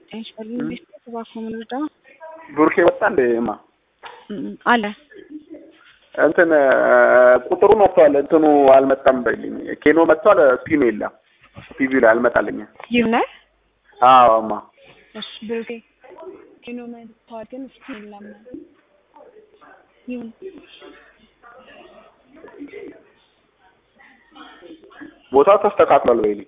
እባክዎ ምን ልርዳ? ቡርኬ ወጣ እንደ ማ አለ እንትን ቁጥሩ መጥቷል። እንትኑ አልመጣም በልኝ። ኬኖ መጥቷል። ስፒኑ የለም። ቲቪ ላይ አልመጣልኝም። ይሁን አዎ ማ እሺ ብሩኬ ኬኖ መጥቷል፣ ግን እስኪ የለም። ይሁን ቦታው ተስተካክሏል በይልኝ።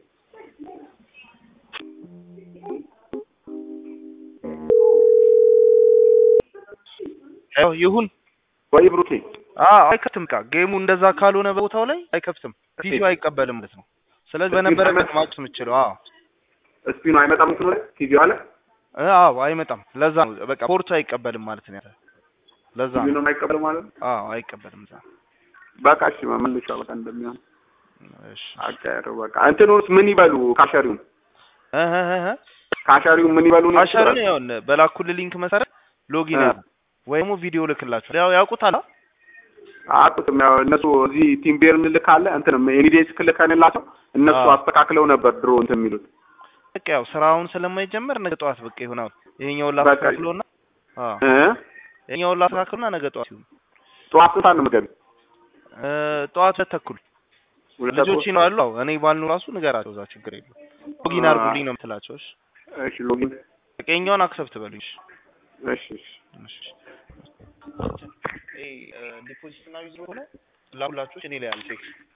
ያው ይሁን ወይ ብሩኬ አዎ አይከፍትም። ቃ ጌሙ እንደዛ ካልሆነ በቦታው ላይ አይከፍትም። ፒሲው አይቀበልም ማለት ነው። ስለዚህ በነበረበት ማቅስ የምችለው አዎ ስፒኑ አይመጣም። እንትኑ ላይ ቲቪው አለ እ አዎ አይመጣም። ለዛ ነው በቃ ፖርቱ አይቀበልም ማለት ነው። ለዛ ቲቪው ነው ነው የማይቀበል ማለት ነው። አዎ አይቀበልም። እዛ በቃ እሺ መመለሻ በቃ እንደሚሆን እሺ አቀር በቃ እንትኑስ ምን ይበሉ? ካሸሪው እ እ እ እ ካሸሪው ምን ይበሉ? ነው አሻሩን ያው በላኩል ሊንክ መሰረት ሎጊን እ። ያሉ ወይም ቪዲዮ ልክላቸው ያው ያውቁታል። አ? አቁትም ያው እነሱ እዚህ ቲም ቤር እንልካለ እንትን ኤኒዴስ ክልከንላቸው እነሱ አዎ። አስተካክለው ነበር ድሮ እንትን የሚሉት በቃ ያው ስራውን ስለማይጀመር ነገ ጠዋት በቃ ይሆናል። ይሄኛውን በቃ ላስተካክለውና አዎ እ ይሄኛውን ላስተካክለውና ነገ ጠዋት ይሁን ጠዋት ስንት ሰዓት ነው የምትገቢ? እ ጠዋት ሁለት ተኩል ሁለት ልጆች ተኩል? ይኖራሉ። አዎ እኔ ባልኑ ራሱ ንገራቸው፣ እዛ ችግር የለም። ሎጊን አ- አድርጉልኝ ነው የምትላቸው። እሺ እሺ ሎጊን በቃ የኛውን አክሰፕት በሉኝ። እሺ እሺ እሺ እሺ ዲፖዚት እና ዊዝድሮ ሆነ ላኩላችሁ እኔ ላይ አለ ቼክ